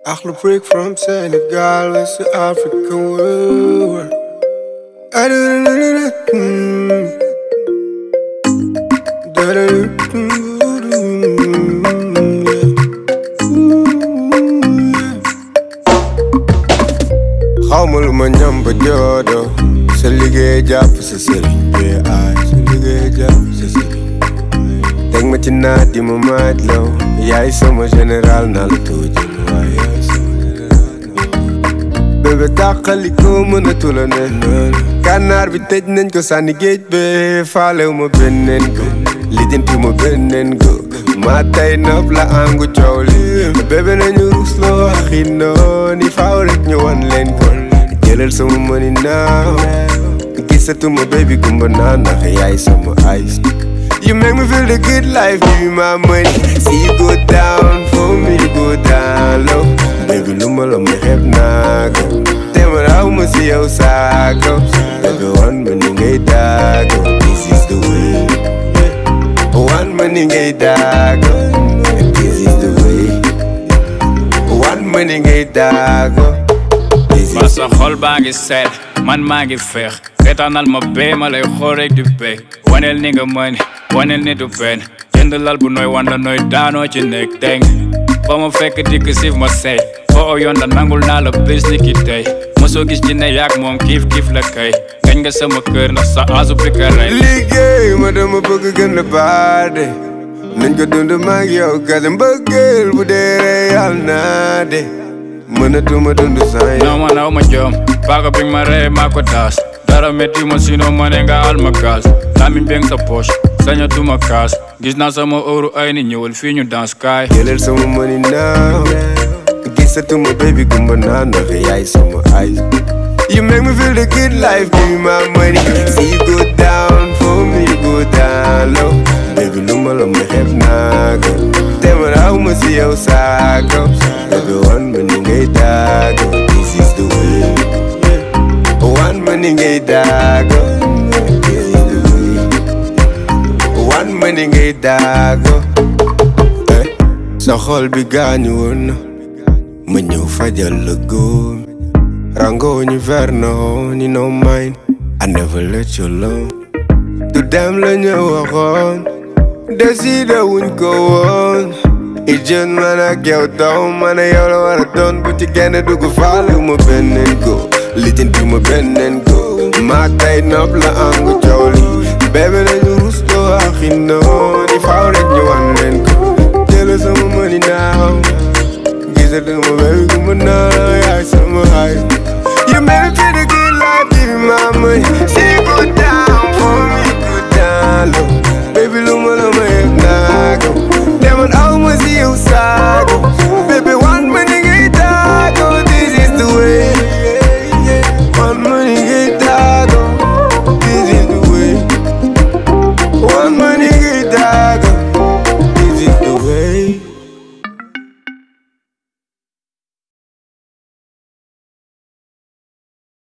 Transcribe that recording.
Achlu break from Senegal, West African world. I do xawma lu ma ñam ba joodo sa liggéey jàpp sa sëriñ bi aay sa liggéey jàpp sa sëriñ teg ma ci naat di ma maaj law yaay sama général naa la tuuti waaye yaay sama général bébé tàqali ko mënatu la ne gànnaar bi tëj nañ ko sànni géej be faalew ma benneen ko lijjanti ma benneen ko maa tey nopp la angu coow li bébé nañu rusloo waxi nooni faaw rek ñu wan leen ko jëlal sama mëni naaw gisatuma baby gumba naa ndax yaay sama ice You make me feel the good life, give me my money See you go down, for me to go down low Baby lu ma la ma xeeb naa ko te ma raw ma si yow saako Baby wan ma ni ngay daago This is the way Wan ma ni ngay daago This is the way Wan ma ni ngay daago This ba is sa xol baa ngi seet man maa ngi feex reetaanal ma bee ma lay xool rek di bee waneel ni nga mën waneel ni du benn jënd lal bu nooy wanda nooy daanoo ci nekk teng ba ma fekk dikk siif ma sey foo yoon da nangul naa la bés ni ki tey mosoo gis ci ne yaak moom kiif kiif la kay gañ nga sama kër ndax sa asu bi ka rey liggéey ma dama bëgg gën a baade nañ ko dund maag yow kase mbëggeel bu dee ree yàlla naa de mënatuma dund sans yow non man aw ma joom paaka bi ma rey maa ko taas dara métti ma sino ma ne nga al ma gaas lamiñ beng sa poche sañatuma kaas gis naa sama óoru ay ni ñëwal fii ñu dans kaay jëlal sama money naaw gisatuma baby gumba naa ndax yaay sama eyes You make me feel the good life, give me my money See you go down, for me to go down low Baby lu ma la ma xeeb naa ko te ma raw ma si yow saako Baby wan ma ni ngay daago This is the way Wan ma ni ngay daago This is the way Wan ma ni ngay daago Eh, sa xol bi gaañu woon na ma ñëw fajal la góom rango ñu verno ni no mine I never let you alone du dem la ñu waxoon décidé wuñ ko woon i jën man ak yow taw man a yow la war a doon bu ci genn dugg faale ma benneen ko lijjanti ma benneen ko maa tey nopp la angu coow li bébé nañu rustoo axi noon i faaw rek ñu wan leen ko jëla sama mëni naaw gisatuma baby gumba naa yaay sama xarit You made me feel the good life, give me my money